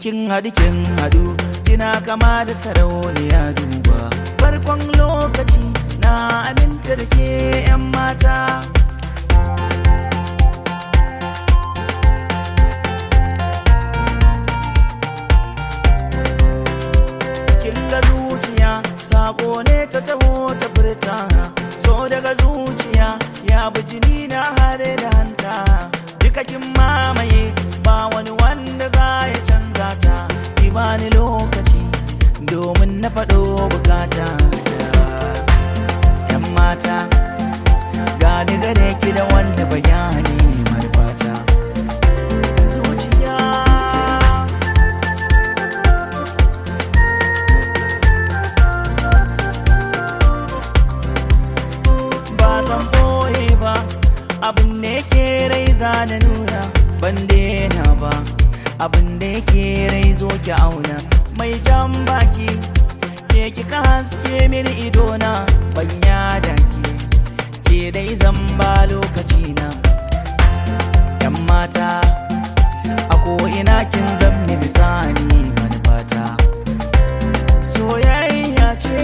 kin haɗu kin haɗu kina kama da sarauniya duba farkon lokaci na aminta da ke 'yan mata kin ga zuciya sako ne ta taho ta furta so daga zuciya ya bi jini na hare da hanta duka kin mamaye ba wani wanda za ya canza ta ki bani lokaci domin na faɗo bukata ta yan mata gani gare ki da wanda bayani marfata zuciya ba zan boye ba abin da yake rai za da nuna ban daina ba abin da yake rai zo ki auna mai jan baki ke kika haske mini idona ban yada ki ke dai zan ba lokaci na yan mata a ina kin zan mini sani manufata soyayya ce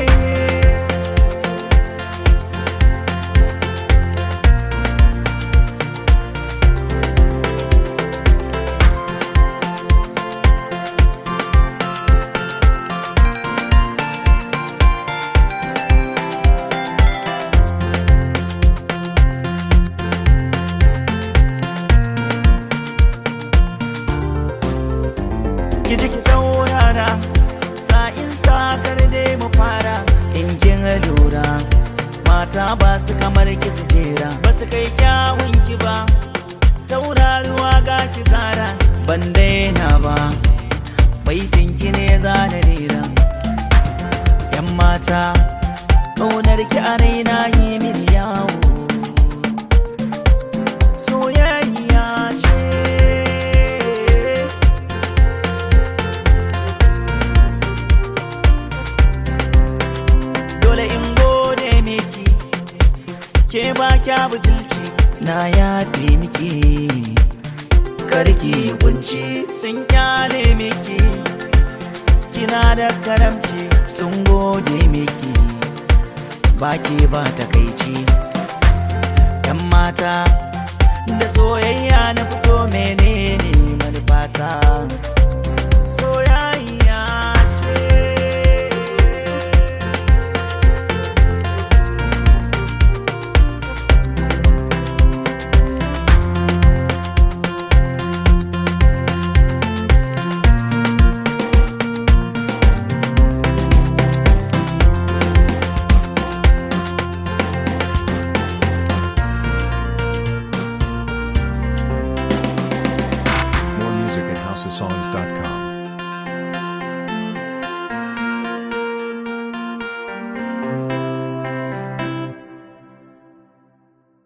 ki ji ki saurara sa'in sakar dai mu fara in kin lura mata ba su kamar ki su jera ba su kai kyawun ki ba tauraruwa ga ki zara ban daina ba baitin ki ne za na rera yan mata ƙaunar ki a raina yi mini yawo soyayya ce dole in gode miki ke ba kya butulci na yaɗe miki karki kunci sun kyale miki kina da karamci sun gode miki ba ke ba takaici yan mata da soyayya na fito menene manufata soyayya ce More music at houseofsongs.com.